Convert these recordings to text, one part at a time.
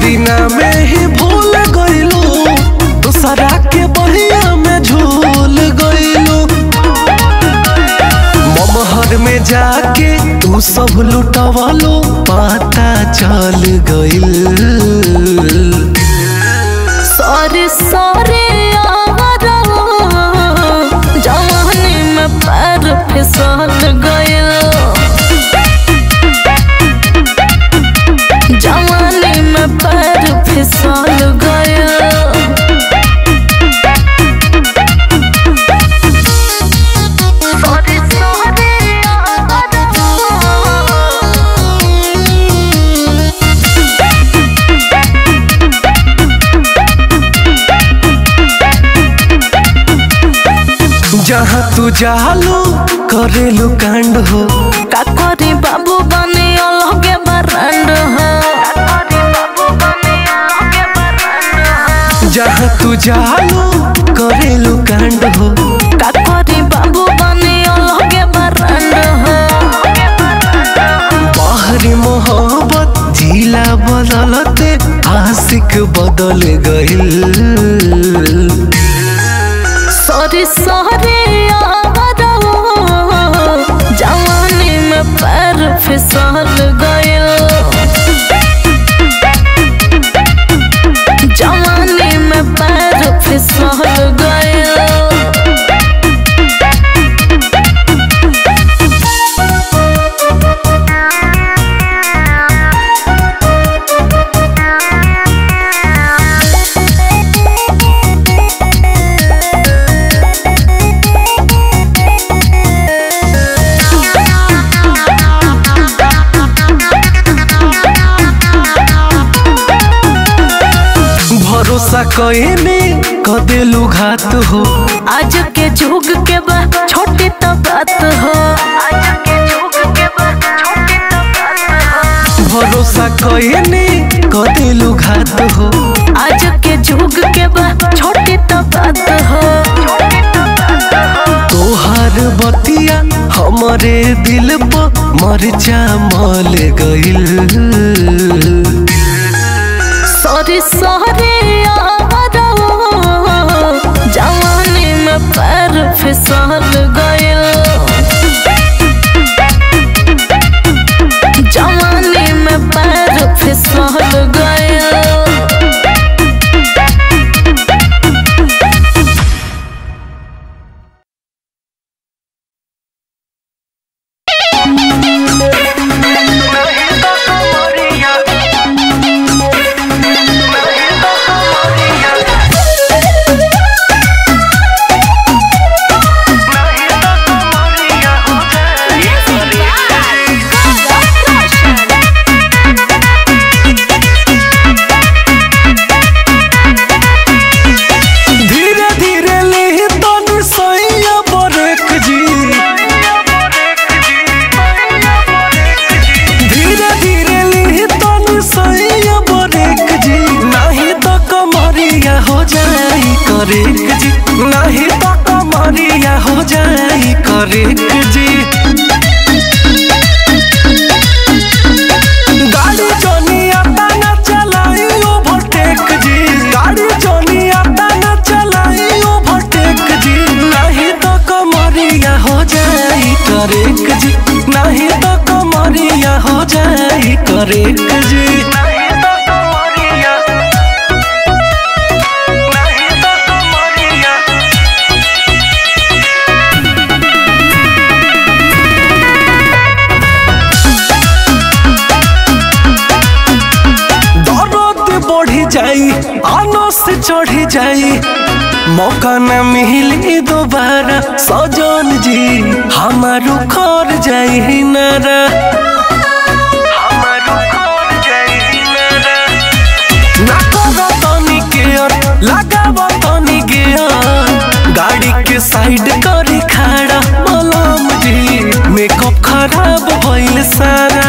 दिना में ही भूल गइलू दूसरा के बहिया में झूल गइलू ममहर में जाके तू सब लुटवलो पता चल गइल सॉरी सॉरी आवारा जवानी में पैर फिसल गइल जवानी में पैर फिसल गइल सॉरी सॉरी जहाँ तू जालू करेलू कांड हो का करी बाबू बने अलगे बरंड हो जहाँ तू जालू करेलू कांड हो का करी बाबू बने अलगे बरंड हो बाहरी मोहब्बत जिला बदलते आशिक बदल गइल सॉरी सॉरी आवारा जवानी में पैर फिसल गइल जवानी में पैर फिसल गइल भरोसा कइने कदेलू घात हो आज के जुग के बा छोटी तो बात हो आज के जुग के बा छोटी तो बात हो भरोसा कइने कदेलू घात हो आज के जुग के बा छोटी तो बात हो तोहार बतिया हमरे दिल पर मरचा मल गइल सॉरी सॉरी आवारा जवानी में पैर फिसल गइल जवानी में पैर फिसल गइल धीरे धीरे ले तन सैया बरक जी धीरे धीरे ले तन सैया बरक जी नहीं तो कमरिया हो जाई करेक जी नहीं तो कमरिया हो जाई करेक जी गाड़ी जोनिया ताना चलाई ओवरटेक जी गाड़ी जोनिया ताना चलाई ओवरटेक जी नहीं तो कमरिया हो जाई करेक जी नहीं तो कमरिया हो जाई करेक जी नहीं तो कमरिया नहीं तो कमरिया दर्द बढ़ी जाई आनो से चढ़ी जाई मौका न मिली दोबारा सजन जी हमारू खर जाई नारा हमारू खर जाई नारा ना करो तनी केयर लगाव तनी गेयर गाड़ी के साइड करी खड़ा मलम जी मेकअप खराब भइल सारा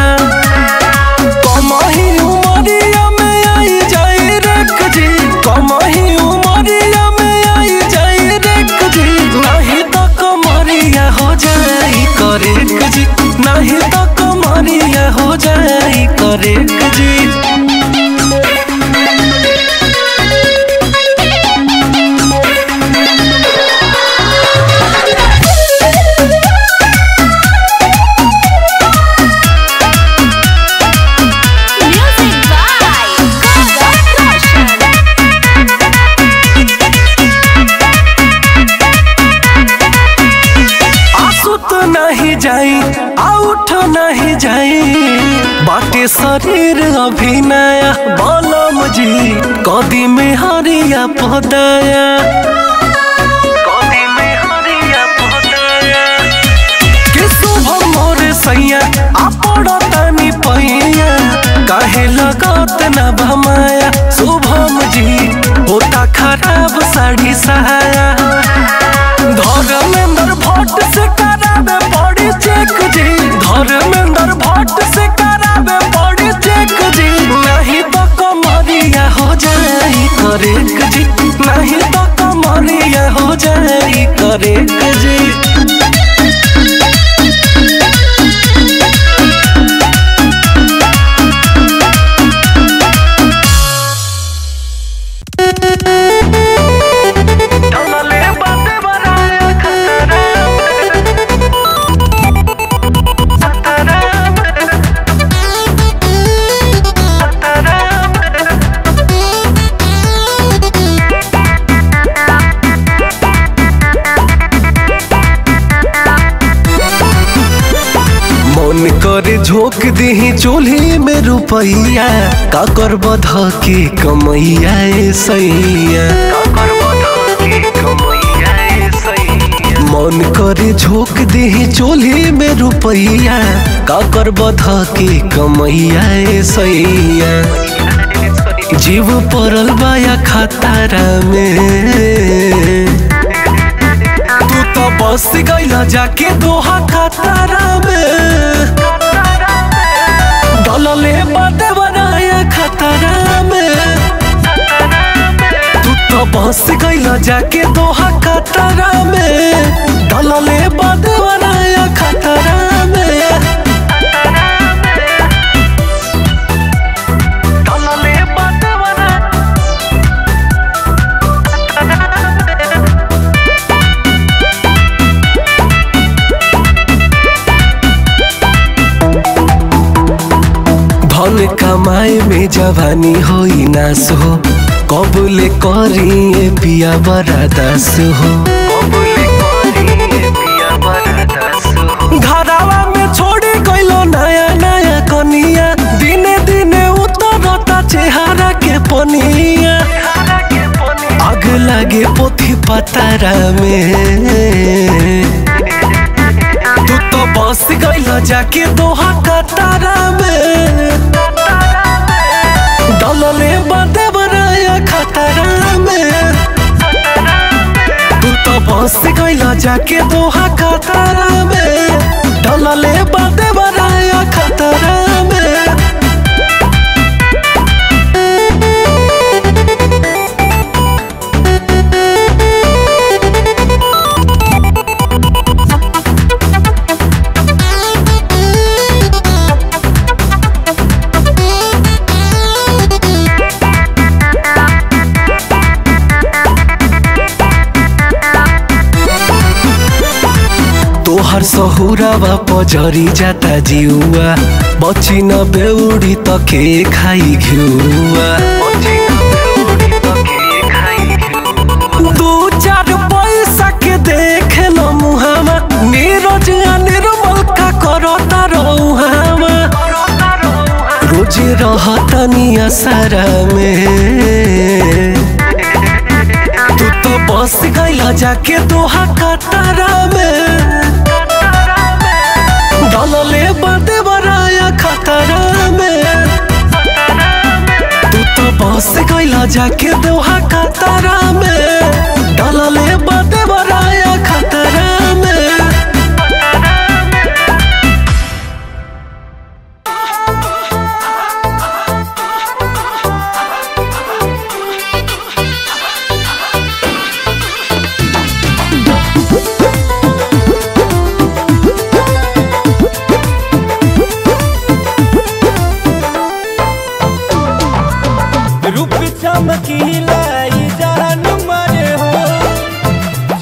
कमही उमरिया में आई जाई रेक जी कमही उमरिया में आई जाई रेक जी नहीं तो कमरिया हो जाई करेक जी नहीं तो कमरिया हो जाई करेक जी आउट नहीं जाई बाटे शरीर अभिनया बलम जी कदी में हरिया पदाया कदी में हरिया पदाया के शुभ मोर सैया आपड़ तानी पैया काहे लगत न भमाया शुभम जी होता खराब साड़ी सहाया धर्मेंद्र भट्ट से करावे बॉडी चेक जी धर्मेंद्र भट्ट से करावे बॉडी चेक जी नहीं तो कमरिया हो जाई करेक जी नहीं तो कमरिया हो जाई करेक जी डलले बाते बराया खतरा मन करे झोंक दही चूल्ही में रुपैया का कर बध के कमैया ए सैया मन करे झोंक दही चूल्ही में रुपैया का कर बध के कमैया ए सैया जीव पड़ल बाया खतारा में तू तो बस गईला जाके दोहा खतरा में डलले बाते बनाया खतरा में तू तो बस गईला जाके दोहा खतरा में डलले बाते बनाया खतरा में डलले बाते बनाया धन कमाए में जवानी होई नास हो कबूले करी पिया बड़ा दास हो घरावा में छोड़ी गइलो नया नया कनिया दिने दिने उतरता चेहरा के पनिया आग लागे पोथी पतारा में तू तो बस गइल जाके दोहा कतारा में डलले बाते बनाया खतरा में तू तो बस गइल जाके दोहा कतारा में डलले बाते बनाया खतरा में तोहर सहुरावा पजरी जाता जिउआ बची न बेउडी त के खाई घिउआ दू चार पैसा के देख ल मुहामा नीरज आ निर्मल का करता रहुहामा रोज रहतनी असरा में तू तो बस गइला जाके दोहा कतारा में डलले बाते बराया खतरा में तू तो बस गइला जाके दोहा कतारा में डलले बाते बराया खतरा में रूप चमकीला ई जान मारे हो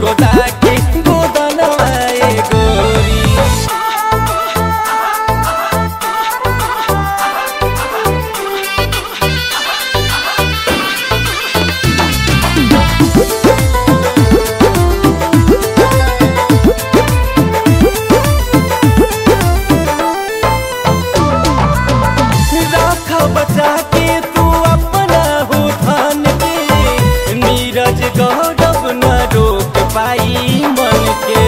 गोदा के गोदनवा ए गोरी राख बचा के तू अपना हो धन के नीरज गौरव न रोक पाई मन के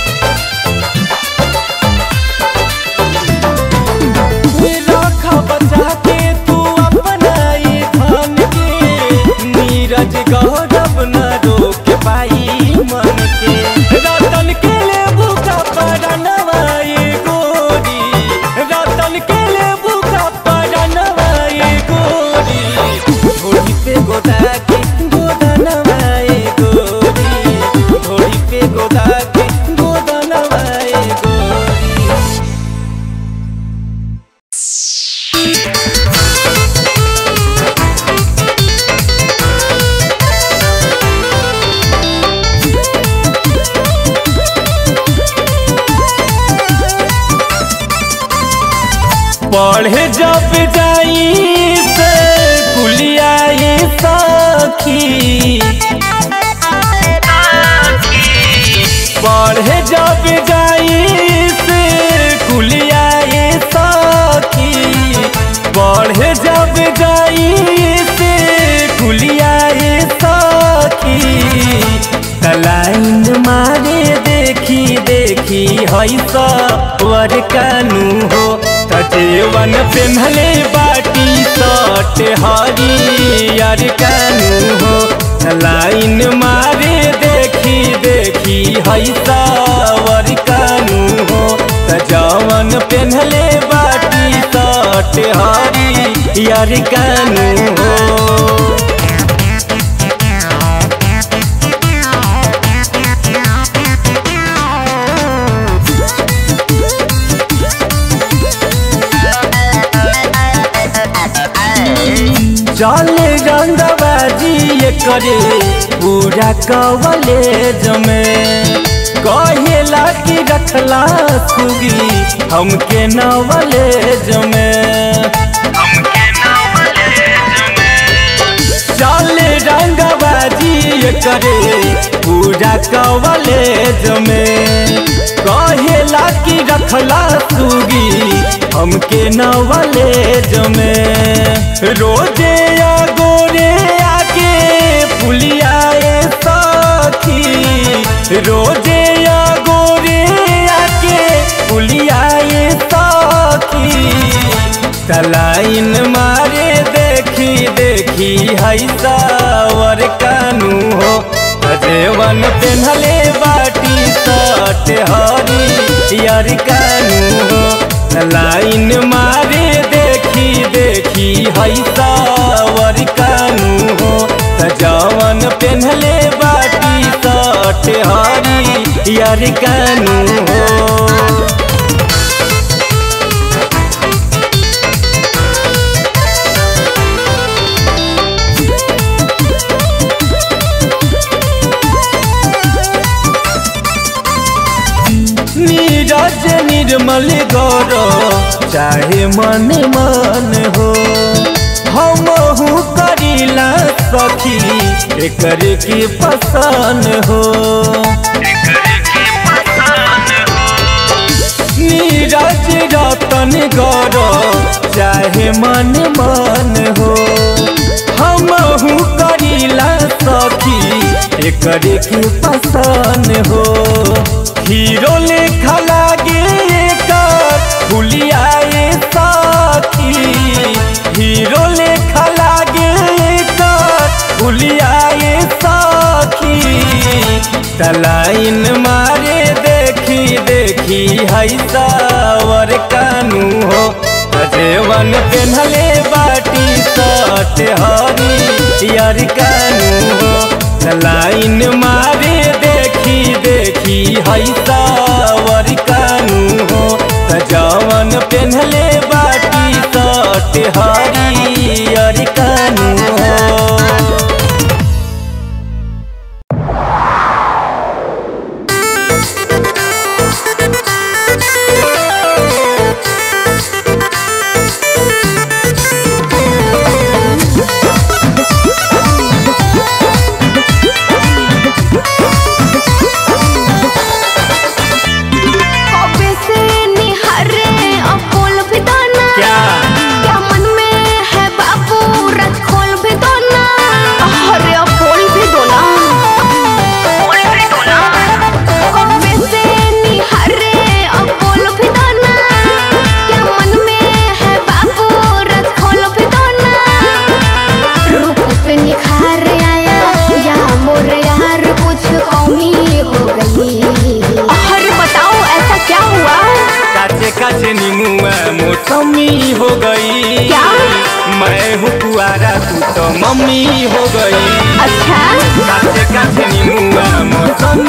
राख बचा के तू अपना ये धन के नीरज गौरव न रोक पाई मन के रतन के ले भूखा पड़नवा ये गोरी रतन के ले भूखा पड़नवा ये गोरी घोड़ी पे गोदा के गोदनवा ये गोरी घोड़ी पे गोदा के गोदनवा ये गोरी पढ़े जब जाई से कुलियाई सखी पढ़े जब जाई से कुलियाई सखी पढ़े जब जाई से कुलियाई सखी तलाइन मारे देखी देखी हई सवर कानू हो तजेवन पेन्हले बाटी सट हरियर कानू हो लाइन मारे देखी देखी हई सवर कानू हो तजवन पेन्हले बाटी सट हरियर कानू हो चल रंगबाजी ये करे पूरा कवलेज में कहेला कि रखला सुगी हमके नवलेज में चल रंगबाजी ये करे पूरा कवलेज में कहेला कि रखला सुगी हमके नवलेज में रोजे या गोरे आके पुलियाए सखी रोजे या गोरे आके पुलियाए सखी तलाइन मारे देखी देखी हई सावर कानू हो अजेवन पेन्हले बाटी सट हरी यार कानू हो लाइन मारे देखी देखी हई सावर कानू हो सजावन पेन्हले बाटी सट हरी यार कानू हो नीरज निर्मल गौर चाहे मन मन हो हम करीला सखी एकर की पसंद हो नीरज रतन गौर चाहे मन मन हो हम करीला सखी एकर की पसंद हो हीरो लेखा लागे एकर फुलियाए सखी हीरो लेखा लागे एकर फुलियाए सखी तलाइन मारे देखी देखी हई सावर कानू हो अजेवन पेन्हले बाटी सट हरी यार कानू हो लाइन मारे देखी देखी हई सावर कानू हो सजावन पेन्हले बाटी सट हरी यार कानू हो कुआरा तू तो मम्मी हो गई अच्छा काचे काचे नीमुआ मौसमी